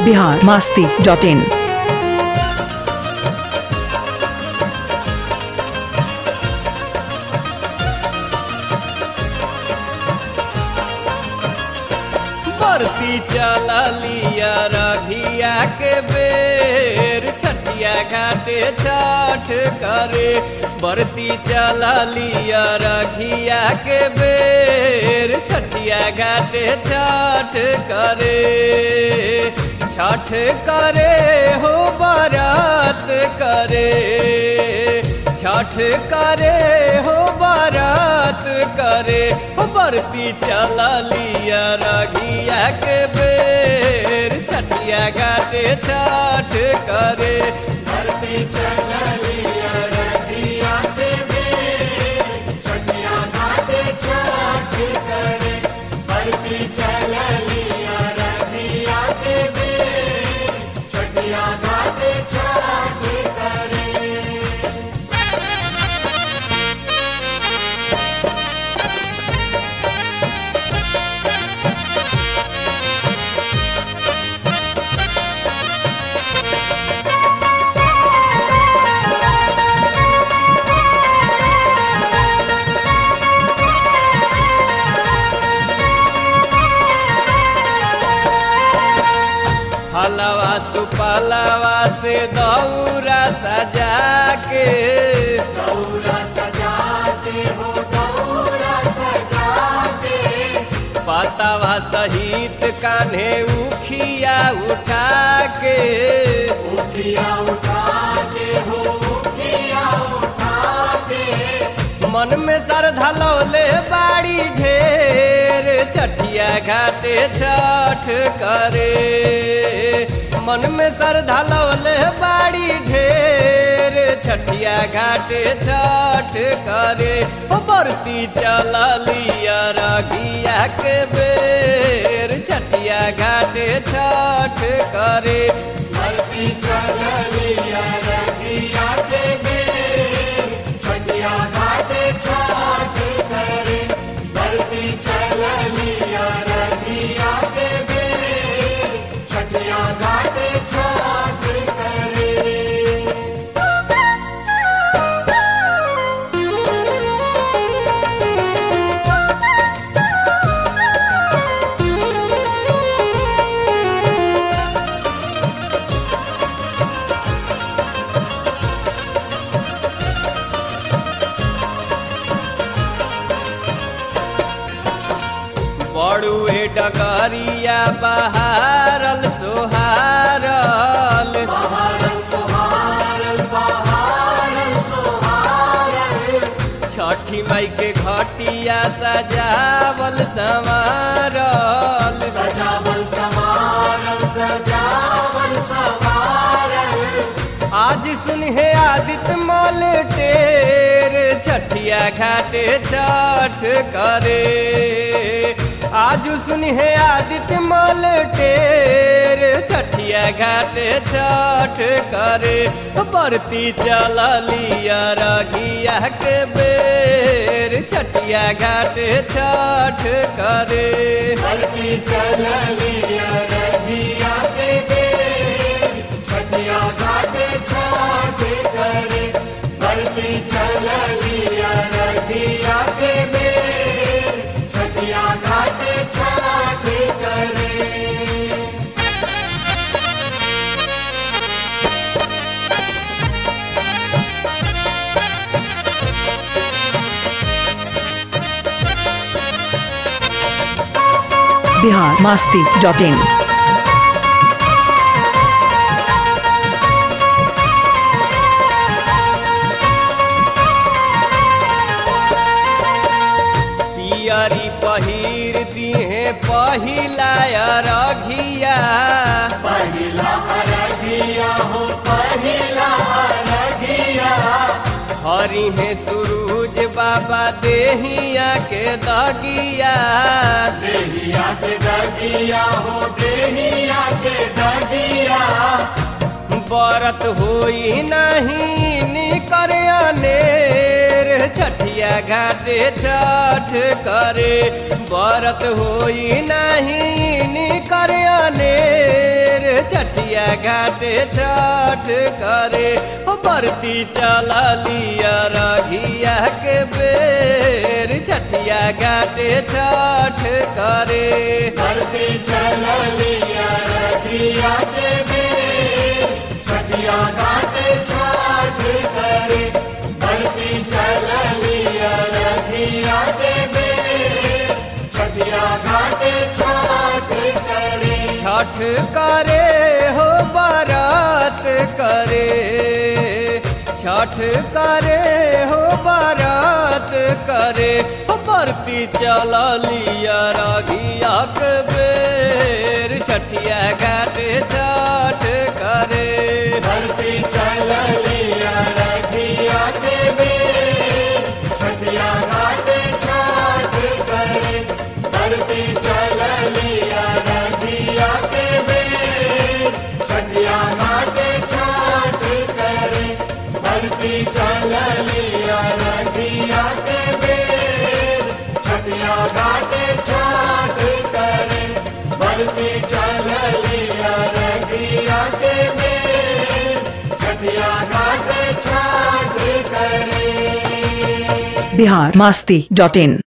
Bihar Masti dot in बरती चला लिया रघिया के बेर छठिया घाटे छठ करे बरती चला लिया रघिया के बेर छठिया घाटे छठ करे छठ करे हो बारात करे छठ करे हो बारात करे हो बरती चला लिया रघिया के बेर छठिया घाटे छठ करे बरती चला लिया रघिया के बेर छठिया घाटे छठ करे बरती चला लिया रघिया के बेर छठिया घाटे छठ करे हलवा सुपलवा से दौरा सजा के दौरा सजा के हो दौरा सजा के पतावा सहित कान्हे उखिया उठा के उखिया उठा के हो उखिया उठा के मन में श्रद्धा लौले बाड़ी ढेर छठिया घाटे छठ करे मन में श्रद्धा लौले बाड़ी ढेर छठिया घाटे छठ करे ओ बरती चला लिया रगिया के बेर छठिया घाटे छठ करे बरती चला लिया रगिया के बेर छठिया घाटे छठ करे बरती चला लिया रगिया के बेर छठिया घाटे छठ करे बड़ुए डगरिया बहारल सोहारल छठी माई के घटिया सजावल संवारल सजावल संवारल सजावल संवारल आज सुनहे आदित्य मल टेर छठिया घाटे छठ करे आज सुनहे आदित्य मल टेर छठिया घाटे छठ करे बरती चला लिया रगिया के बेर छठिया घाटे छठ करे बरती चला लिया रगिया के बेर छठिया घाटे छठ करे बरती चला लिया रगिया के बेर छठिया घाटे छठ करे बिहार मास्ती डॉट इन पियरी पहिर दिहे पहिला अरघिया पहिला अरघिया हो पहिला अरघिया हरि है सूरज बाबा देहिया के दगिया देहिया के दगिया हो देहिया के दगिया बरत होई नहीं निकर अनेर छठिया घाटे छठ करे बरत होई नहीं निकर अनेर छठिया घाटे छठ करे हो बरती चला लिया रघिया के बेर छठिया घाटे छठ करे धरती चलिया रखिया के बेर छठिया घाट छाठ करे धरती चलिया रखिया के बेर छठिया घाट छाठ करे छठ करे हो बारात करे छठ करे हो बारात करे हो बरती चला लिया रागिया के बेर छठिया घाटे छठ करे धरती चलिया रखिया के बेर छठिया घाट छाठ करे धरती चलिया रखिया के बेर छठिया घाट छाठ करे धरती चलिया रखिया के बेर छठिया घाट छाठ करे धरती चलिया रखिया के बेर छठिया घाट छाठ करे बिहार मास्ती डॉट इन